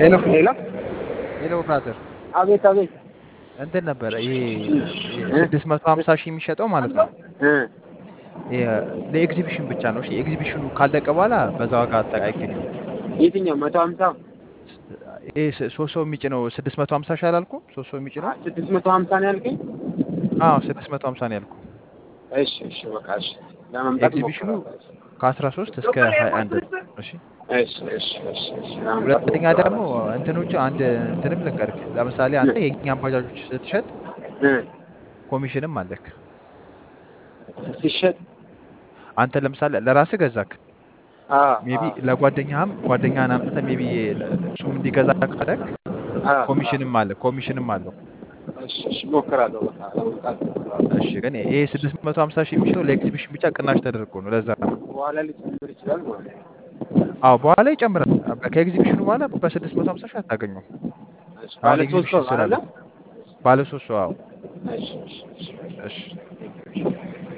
ሄሎ ሄሎ ሄሎ ብራዘር አቤት አቤት እንትን ነበረ ይሄ ስድስት መቶ ሀምሳ ሺህ የሚሸጠው ማለት ነው እ ይሄ ለኤግዚቢሽን ብቻ ነው። እሺ ኤግዚቢሽኑ ካለቀ በኋላ በዛ ዋጋ አጠቃ አይገኝም። የትኛው መቶ ሀምሳ ይሄ ስ- ሶስት ሰው የሚጭነው ስድስት መቶ ሀምሳ ሺህ አላልኩም? ሶስት ሰው የሚጭነው ስድስት መቶ ሀምሳ ነው ያልከኝ? አዎ ስድስት መቶ ሀምሳ ነው ያልኩ። እሺ እሺ በቃ እሺ ለመምጣት ኤግዚቢሽኑ እሞክራለሁ። ከአስራ ሶስት እስከ ሀያ አንድ ነው። እሺ እሺ እሺ እሺ እሺ ለመምጣት ሁለተኛ ደግሞ እሞክራለሁ። እንትኖቹ አንድ እንትንም ልንገርህ። ለምሳሌ አንተ የእኛን ባጃጆች ስትሸጥ እ ኮሚሽንም አለክ። ሲሸጥ አንተ ለምሳሌ ለራስህ ገዛክ አ ሜቢ ለጓደኛህም ጓደኛህን አምጥተህ ሜቢ እሱም እንዲገዛ ካደረግ አ ኮሚሽንም አለ ኮሚሽንም አለው። እሺ እሺ እሞክራለሁ በቃ ለመምጣት እሞክራለሁ። እሺ ግን ይሄ ስድስት መቶ ሀምሳ ሺህ የሚሸጠው ለኤግዚቢሽን ብቻ ቅናሽ ተደርጎ ነው። ለዛ ነው። በኋላ ሊጨምር ይችላል ማለት ነው። አዎ በኋላ ይጨምራል። ከኤግዚቢሽኑ በኋላ በስድስት መቶ ሀምሳ ሺህ አታገኘው። እሺ አሁን ባለ ሶስት ሰው ኤግዚቢሽን ነው አይደለ? ስላለ ባለ ሶስት ሰው አዎ። እሺ እሺ እሺ እሺ